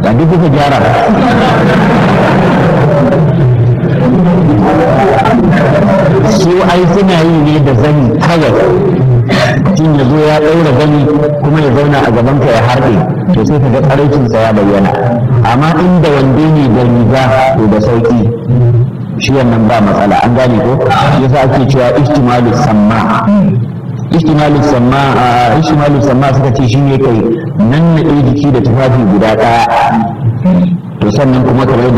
ba duk kuka gyara ba su ai suna yi ne da zani kawai mutum ya zo ya ɗaura gani kuma ya zauna a gabanka ya harɗe to sai ka ga tsaraicinsa ya bayyana amma inda wande ne da riga to da sauƙi shi wannan ba matsala an gane ko yasa ake cewa ihtimalu samma ihtimalu samma ihtimalu samma suka ce shine kai nan na jiki da tufafi guda ɗaya to sannan kuma kamar da